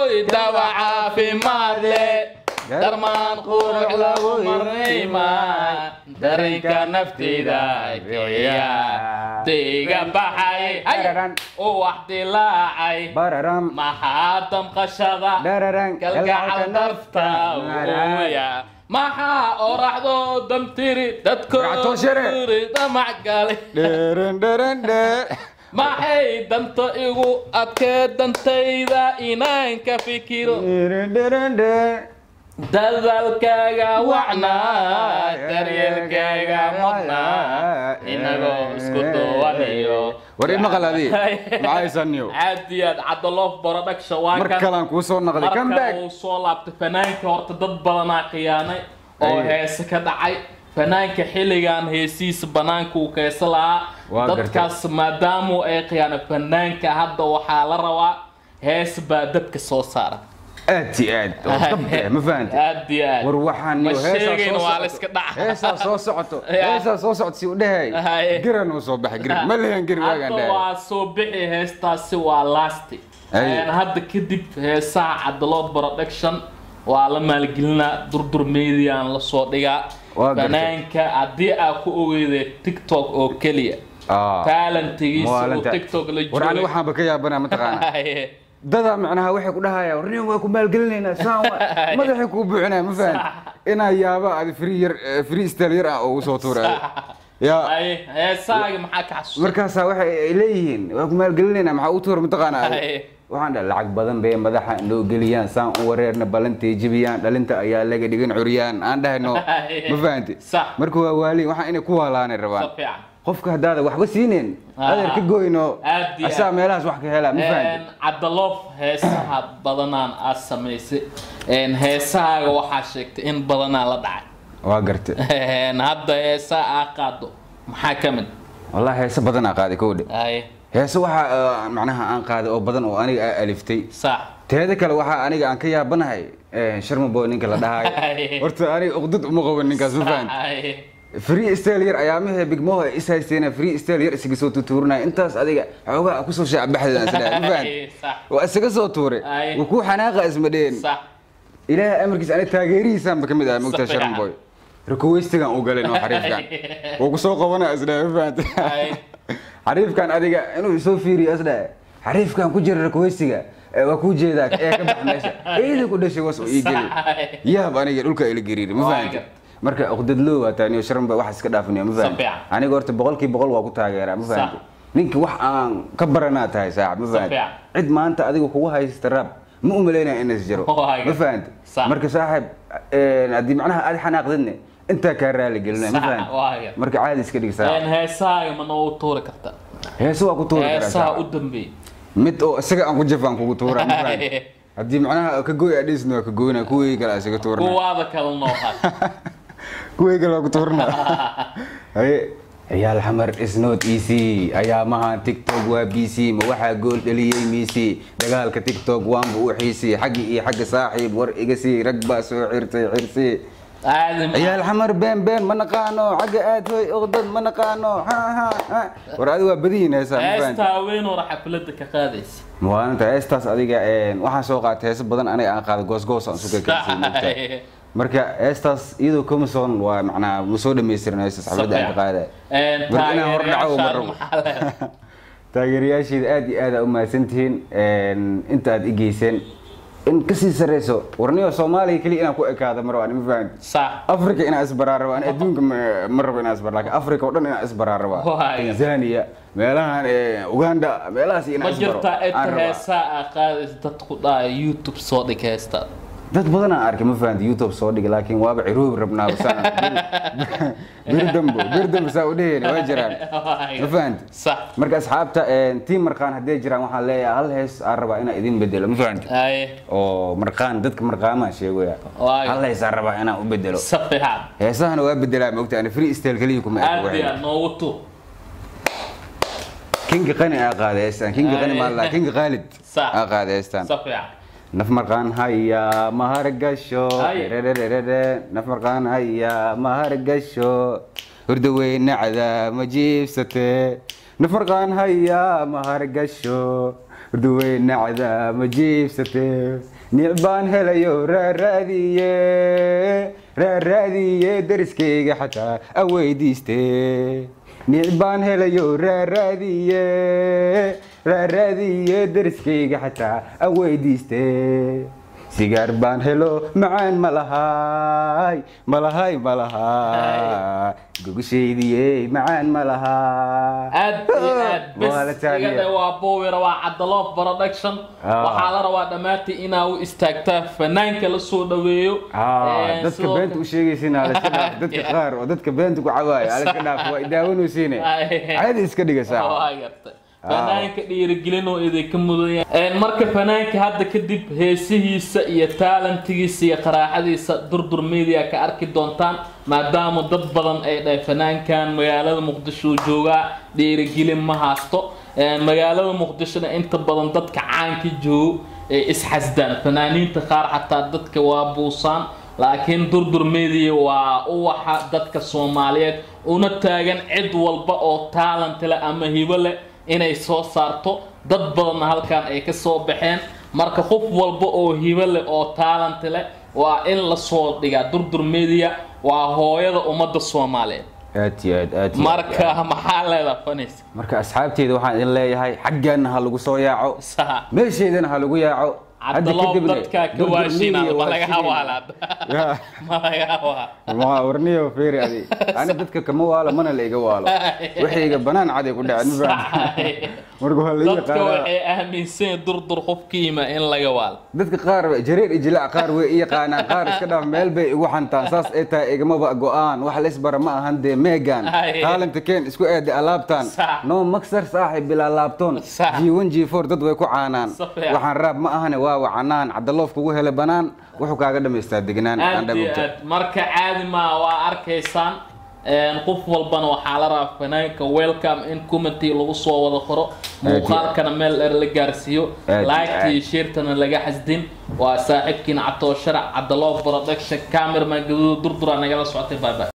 hoy dawa caafimaad leh darmaan qurux lagu marnaymaa dareenka nafteyda bixiya dayga baxay ay u wax dilaacay bararam maxaa damqashada dhararan kalgacal darta uuya maxaa oraxdo damtiri Racto shere. dadkoori damac gale dheran dheran dheer maxay danta igu adkee dantayda inaan ka fikiro dheran dheran dheer dadaalkaaga wacnaa daryeelkaaga mudnaa inagoo isku duwanayo war ima qaladi maxaysaniyo aad iyo aad cadaloof barodhagsha waa mar kan kalaan kuu soo naqday come marka back uu soo laabtay fanaanka horta dad badanaa khiyaanay oo Ay. heese ka dhacay fanaanka xilligan heesihiisa banaanka uu keesa lahaa Waa gartay. dadkaas maadaamu ay khiyaanay fanaanka hadda waxaa la rabaa hees baa dadka soo saara aad iyo aad oo dabbe ma fahantay aad iyo aad war waxaan ma iyo heesaa sheegayn soo waa la socoto. iska dhaca heesaa soo socoto Ya. heesaa soo socoto si u dhahay Haye. giran uu soo baxay giran ma lehan giri waagaan hadda dhahay waa soo bixi heestaasi waa lasti Ay. Een, hadda kadib heesaha cadalood production waa la maalgelinaa durdur mediaan lasoo dhigaa Waa gartay. fanaanka haddii aa ku ogeyday tiktok oo keliya Ah. talentigiisa oo Maalanta. tiktok la war ani joogay waxaanba ka yaabanaa mataqaana Haye. dada macnaha waxay ku dhahayaan warnin waa ku maalgelinaynaa saan waa madaxay kuu buuxinaya ma fahan inaa yaaba adi free yar eh, free style yar ah oo usoo tuuray ya Haye, heesahaaga maxaa ka xasuusta markaasaa waxay ay leeyihiin waa ku maalgelinaynaa maxaa u tuura mataqaana Haye. waxaan dhaha lacag badan bay madaxa noo geliyaan saan u wareerna ballantay jebiyaan dhalinta ayaa laga dhigan curyaan aan dhahayno Haye. ma fahanti Sax. marka waa waaliin waxaan inay ku waalaanay si rabaan fiican qofka haddaada waxba siineen Ah. adeer ka goyno Aad iyo asaa aad. meelahaas wax ka helaa ma fahanti Een, cadaloof heesaha badanaan aad samaysay Een, heesahaaga waxaa sheegtay in badanaa la dhacay waa gartay Een, hadda heesaha aa qaado maxaa ka mid wallahi heese badan aa qaaday kowdhe Haye, heese waxa uh, macnaha aan qaaday oo badan oo aniga aa aliftay sax teeda kale waxaa aniga aan ka yaabanahay eh, sharmaboy ninka la dhahayo Haye. horta aniga uqdad uma qaban ninkaas ma fahanti Haye, free style yar ayaamihii bigmoho ay is haysteena free style yar isaga soo tutuurinaya intaas adiga xoogaa kusoo shaacabaxdaan isdhahay ma fahanti Haye, sax waa isaga soo tuuray Ay. waa kuu xanaaqa isma dheen sax ilaahay amarkiisa aniga taageerihiisaanba ka mid ah mogtaa Safiican. sharmaboy rakoweystigan u galay noo xariifkan wuu kusoo qabanaya isdhahay ma fahanti Haye, xariifkan adiga inuu isoo fiiriyo isdhahe xariifkan ku jira rakoweystiga ee waa kuu jeedaa ee ka bax meesha ciidan ku dhashay was oo ii geli sax yaab aniga dhulka ila gariiri ma Waa fahanti gar- marka uqdadloo waa taaniyo sharanba wax iska dhaafinayo ma fahanti Safiican. aniga horta boqolkiiba boqol waa ku taageeraa ma fahanti Sax. ninka wax aan ka baranaa tahay saaxib ma fahanti Safiican. cid maanta adiga kugu haysta rab ma umaleynaya inas jiro Waa gar- ma fahanti Sax. marka saaxib een, haddii macnaha aad xanaaqdidne intaa kaa raali gelinaya ma Sax, fahanti waa gar- marka caadi iska dhig saaxib Een, heesahaaga ma noogu tuuri kartaa heese waa ku tuuri karaa heesaha u saaxib dambeeyay mid oo isaga aan ku jafaan kugu tuuraa ma fahanti Haye, haddii macnaha ka gooy adhisna waa ka gooyna kuwii kale isaga tuurna kuwaada kale noo had kuwii kale waa ku tuurna haye ciyaal xamar isnood easy ayaamahan tiktok waa bc ma waxaa gool dhaliyey miisi dagaalka tiktok waanba u xiisi xaggi iyo xagga saaxiib war iga sii rag baa soo xirtay xirsi aadi ma- ciyaal xamar been been ma naqaano xagga aad hoy oqdad ma naqaano ha ha ha war adiga waa badiyin heesaa ma fahanti heesta haween hore xafladda ka qaadaysa maalinta heestaas adiga een, waxaan soo qaatay heeso badan aniga aan qaada goosgoos aan suga karsay moogtaa Haye. marka heestaas iyadoo comison waa macnaha ma soo dhamaystirin heestas xafladda aan ka qaada Een, Marka inaan hor dhaco uma taageerayaashaada rabo. maxaa leedahay? taageerayaasheeda aad iyo aad aa u mahadsantihiin een, inta aad i geyseen in kasii sareyso warniyo soomaaliya keliya inaan ku ekaado mar waan ma fahanti sax africa inaan isbaraa rabo ani adduunka ma- ma rabo inaan isbar laakiin africa oo dhan inaan isbaraa rabaa Waaya. tanzania meelahan eh, uganda meelahaas ma inaan isbaro jirtaa aan inta rabaa. heesaa aa qaadaysa dadku dhaaya youtube soo dhig heestaa dad badan aan arkay ma fahanti youtube soo dhigay laakiin waaba ciroobi rabnaa basaan bir dambo bir dambo saa u dheheen waa jiraan ma fahanti sax marka asxaabta tiim marqaan haddee jiraan waxaan leeyahay hal hees aan rabaa inaan idin bedelo ma fahanti haye oo marqaan dadka marqaamaan sheegaya Waayo. hal hees aan rabaa inaan u bedelo si fiican heesahana waa bedelaa maogta ani free style keliya kuma eko aad waxay yaa noogu tu kinga qani aa qaaday heestan kinga qani Ay. maala kinga khaalid Sax. aa qaaday heestan si fiican naf marqaan haya mahargasho Ay. Rerererere, naf marqaan haya mahargasho hurda weynacda ma jiibsate naf marqaan haya mahargasho duwey nacda ma jiibsate nic baan helayo raaraadiye raaraadiye dariskayga xataa aweydiiste nic baan helayo raaraadiye raaraadiye dariskayga xataa aweydiiste sigaar baan helo macaan ma lahaay ma lahaay ma lahaa gogoshaydiyey macaan ma lahaa aad iyo aad Waa la bes taaliya. igada waa bowira waa cadaloof production Ah. waxaa la rabaa dhammaantii inaa u istaagtaa fanaanka la soo dhaweeyo Ah, Een, dadka sidoo beenta u kale- sheegaysin alaska dhaaf dadka qaar oo dadka beenta ku cawaaya alaska dhaaf waa idaawanaysiine caadi iska dhiga saaca waa gartay fanaanka dhiirigelin oo idinka mudanya Een, marka fanaanka hadda kadib heesihiisa iyo taalantigiisa iyo qaraaxadiisa durdur media ka arki doontaan maadaama dad badan ay dhahay fanaankan magaalada muqdisho uu joogaa dhiirigelin ma haasto Een, magaalada muqdishona inta badan dadka caanka joogo ay isxasdaan fanaaniinta qaar xataa dadka waa buusaan laakiin durdur media waa uwaxa dadka soomaaliyeed una taagan cid walba oo talent leh ama hibo leh inay soo saarto dad badanna halkan ay ka soo baxeen marka qof walba oo hibo leh oo talent leh waa in la soo dhigaa durdur media waa hooyada ummadda soomaaliyeed aad iyo aad aad iyo aad. marka maxaa leedaha fanis marka asxaabteeda waxaan idin leeyahay xaggeena ha lagu soo yaaco saha meesheedana ha lagu yaaco Hadda cabdaloob kadibna dadkaa ka durdur waashinaada media ma waa laga sidii- hawaalaad Ya. ma laga hawaa ma warniyo feeri adi ani dadka kama waalo mana la iga waalo waxayga banaan caday ku dhacen ma fahamtay? marka waa la ii dadka yaqaanaa waxay aaminsan yihiin durdur qofkiima in laga waalo dadka qaar jareer iyo jilac qaar way i yaqaanaan qaar iska dhaaf meel bay igu xantaan saas ay tahay igamaba go-aan wax la isbara ma ahan dee meegan Ay. taalanta keen isku eeda alaabtan Sax. no maksar saaxib bilaa laabtoon Sax. g1 g4 dad way ku caanaan Si fiican. waxaan raab ma ahane waa wacanaan cadaloof kugu hele banaan wuxuu kaaga dhamaystaa degnaan aan aad iyo dhabogto aad marka caadi maa waa arkaysaan Een, qof walbana waxaa la rabaa fanaanka welcome in committee lagu soo wada qoro muuqaalkana meel dheer la gaarsiiyo Aad iyo laagta iyo aad. sheertana laga xasdin waa saaxiibkiina catoo sharac cadaloof production cameraman gaduud durdura nagala socotay bye bye